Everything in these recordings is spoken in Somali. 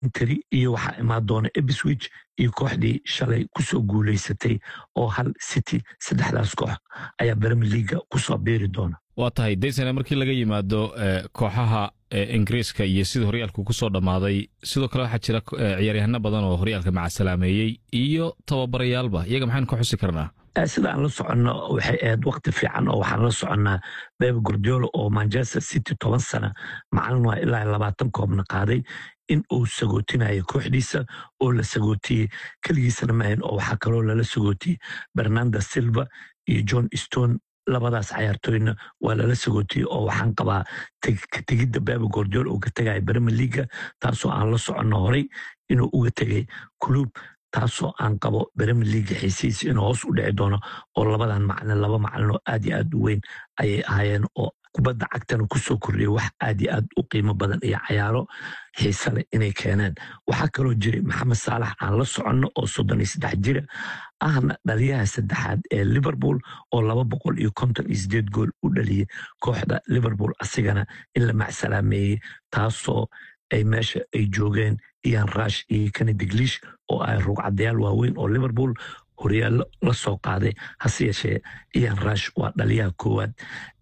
coventry iyo waxaa imaan doona ebswich iyo kooxdii shalay kusoo guulaysatay oo hal city saddexdaas koox ayaa bremi leaga kusoo biiri doona waa tahay daysane markii laga yimaado kooxaha ingiriiska iyo sidii horyaalku ku soo dhammaaday sidoo kale waxaa jira ciyaaryahano badan oo horyaalka macasalaameeyey iyo tababarayaalba iyaga maxaynu ka xusi karnaa sida aan la soconno waxay ahayd wakti fiican oo waxaan la soconnaa bebe gordiolo oo manchester city toban sana macalin waa ilaa labaatan koobna qaaday in uu sagootinayo kooxdiisa oo la sagootiyey keligiisana maahan oo waxaa kaloo lala sagootiyey bernanda silva iyo john stone labadaas cayaartooyna waa lala sagootiyey oo waxaan qabaa tegidda bebe gordiol uu ka tegaya breme leaga taasoo aan la soconno horay inuu uga tegay club taasoo aan qabo breme leaga xiisihiisa inuu hoos u dhici doono oo labadan macalin laba macalin oo aad iyo aad u weyn ayay ahaayeen oo kubadda cagtana kusoo kordhiyay wax aad iyo aad u qiimo badan iyo cayaaro xiise leh inay keeneen waxaa kaloo jiray maxamed saalax aan la soconno oo soddon iyo saddex jira ahna dhaliyaha saddexaad ee liverpool oo laba boqol iyo konton iyo sideed gool u dhaliyey kooxda liverpool asigana in la macsalaameeyey taasoo ay meesha ay joogeen ian rush iyo kanidiglish oo ay rugcadayaal waaweyn oo liverpool horyaallo la soo qaaday hase yeeshee ian rush waa dhaliyaha koowaad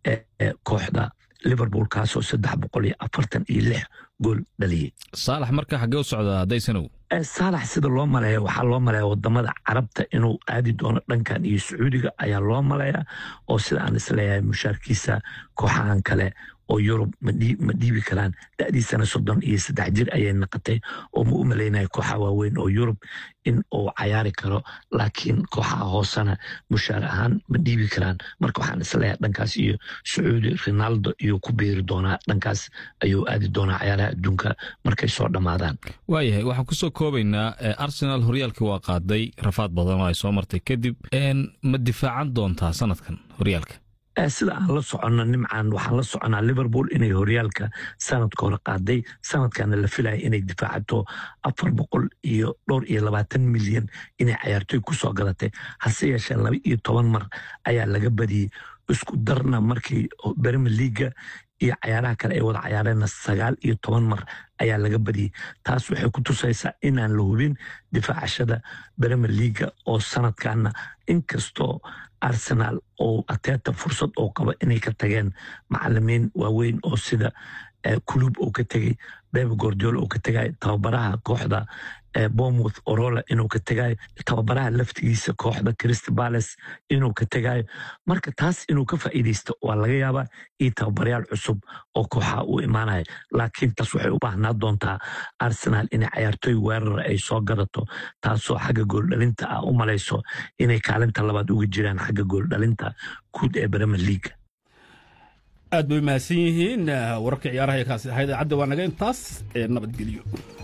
ee kooxda liverpool kaasoo saddex boqol iyo afartan iyo lix gool dhaliyey saalax marka xaggee u socdaa daysanow saalax sida loo maleeya waxaa loo maleeya wadamada carabta inuu aadi doono dhankan iyo sacuudiga ayaa loo maleeya oo sida aan isleeyahay mushaarkiisa kooxahan kale oo yurub ma dhiibi karaan da'diisana soddon iyo saddex jir ayay naqatay oo ma u malaynaya kooxaha waaweyn oo yurub in uu cayaari karo laakiin kooxaha hoosena mushaar ahaan ma dhiibi karaan marka waxaan isleeyahay dhankaas iyo sacuudi ronaldo iyuu ku biiri doonaa dhankaas ayuu aadi doonaa cayaaraha adduunka markay soo dhammaadaan waayahay waxaan kusoo koobaynaa arsenal horyaalkii waa qaaday rafaad badan oo ay soo martay kadib ma difaacan doontaa sanadkan horyaalka sida aan la soconno nimcan waxaan la soconaa liverpool inay horyaalka sanadka hore qaaday sanadkana la filaya inay difaacato afar boqol iyo dhowr iyo labaatan milyan inay cayaartooy kusoo gadatay hase yeeshee laba iyo toban mar ayaa laga badiyey isku darna markii breme leaga iyo cayaaraha kale ay wada cayaareenna sagaal iyo toban mar ayaa laga badiyey taas waxay ku tusaysaa inaan la hubin difaacashada breme leaga oo sanadkana inkastoo arsenal oo ateeta fursad oo qaba inay ka tageen macalimiin waaweyn oo sida kulub uu ka tegay bebe gordiol uu ka tegay tababaraha kooxda bomouth orola inuu ka tegayo tababaraha laftigiisa kooxda crist bales inuu ka tegayo marka taas inuu ka faa'iidaysto waa laga yaabaa iyo tababarayaal cusub oo kooxaha uu imaanaya laakiin taas waxay u baahnaa doontaa arsenal inay cayaartooy weerara ay soo gadato taasoo xagga gooldhalinta ah u malayso inay kaalinta labaad uga jiraan xagga gooldhalinta guud ee bremer leaga aad bay mahadsan yihiin wararka ciyaaraha ee kaasi ahayd cadda waa naga intaas ee nabadgelyo